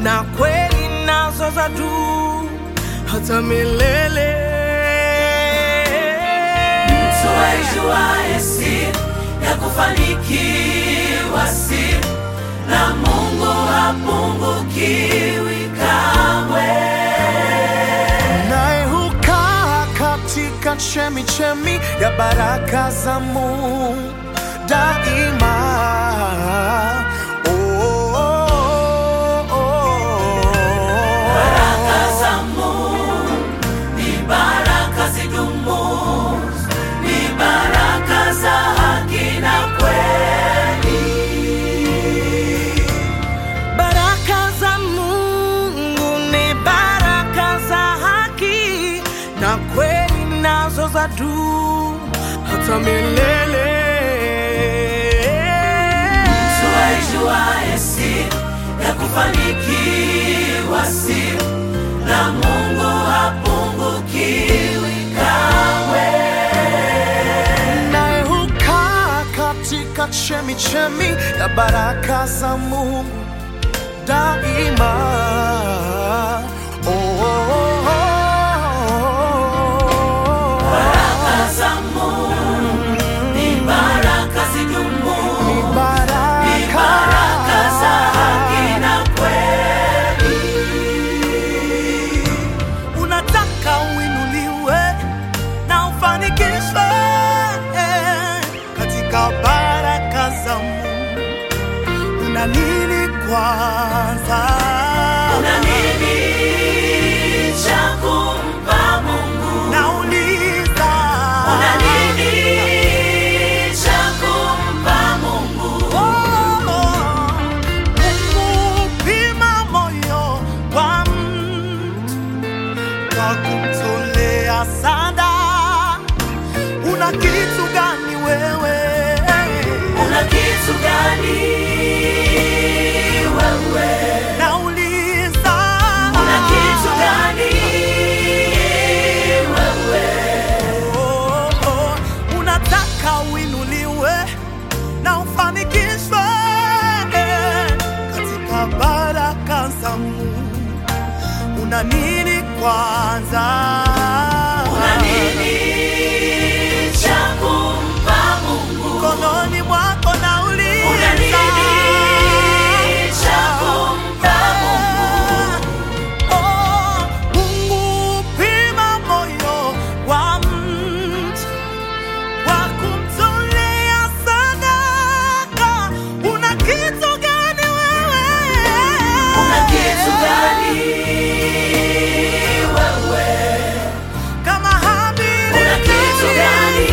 na kweli nazo za juu hata milele. Mtu aijuaye siri ya kufanikiwa siri na Mungu hapungukiwi kamwe. naye hukaa katika chemi chemi ya baraka za Mungu daima. Oh, oh, oh, oh. Baraka za Mungu ni baraka zidumu, ni baraka za haki na kweli. Baraka za Mungu ni baraka za haki na kweli nazo za juu hata milele. Mtu aijuaye siri ya kufanikiwa siri na Mungu hapungukiwi kamwe. naye hukaa katika chemi chemi ya baraka za Mungu daima. Oh, oh, oh, oh. Baraka za Mungu ni baraka zidumu, Ni ni baraka. baraka za haki na kweli. Unataka uinuliwe na ufanikishwe katika baraka za Mungu. Una nini kwanza? Una nini cha kumpa Mungu? Nauliza. Una nini cha kumpa Mungu? Oh, Mungu hupima moyo wa mtu kwa kumtolea sadaka. Una kitu gani wewe? Una kitu gani wewe? Nauliza. Una kitu gani wewe? Oh, oh, unataka uinuliwe na ufanikishwe katika baraka za Mungu. Una nini kwanza? Una nini cha kumpa Mungu? Mkononi mwako nauliza. Una nini cha kumpa Mungu? Oh, Mungu hupima moyo wa mtu kwa kumtolea sadaka. Una kitu gani wewe? Una kitu gani wewe? Kama Habili Una kitu gani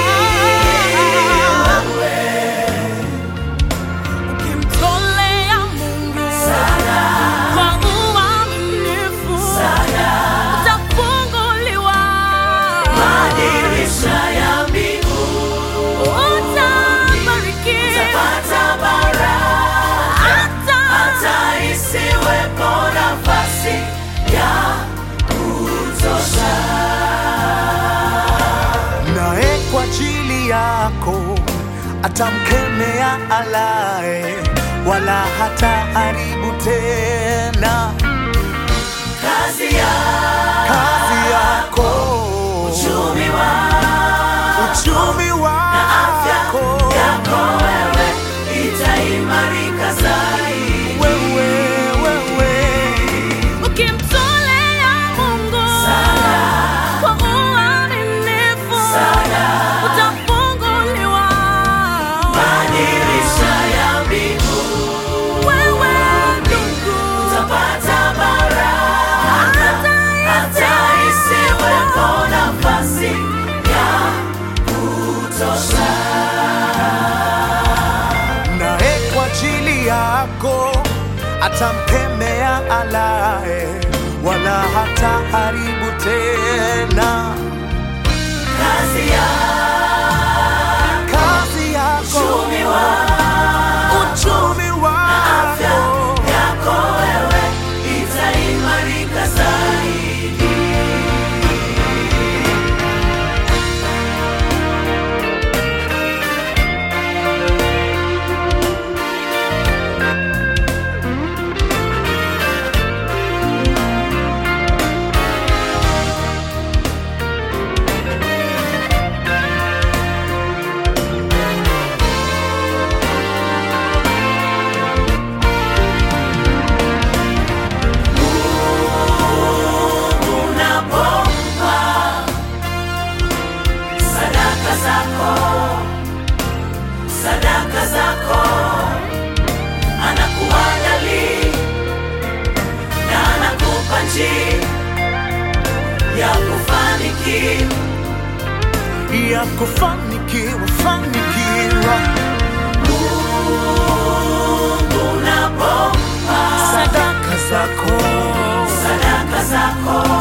wewe? ukimtolea Mungu Sana, kwa uaminifu sana. utafunguliwa, Madirisha ya mbingu utabarikiwa, utapata baraka hata hata isiwepo nafasi ya kutosha. naye kwa ajili yako atamkemea alaye, wala hata haribu tena Kazi ya kazi yako, uchumi wa uchumi afya wako yako wewe itaimarika zaidi. wewe, wewe ukimtolea Mungu Sana, kwa uaminifu sana. utafunguliwa. Madirisha ya mbingu Wewe ndugu, utapata baraka hata isiwepo nafasi ya kutosha. naye kwa ajili yako atamkemea alaye, wala hata haribu tena Kazi ya kazi yako, uchumi wa uchumi afya wako yako wewe itaimarika zaidi. yako fanikiwa, fanikiwa. Unapompa Sadaka zako sadaka zako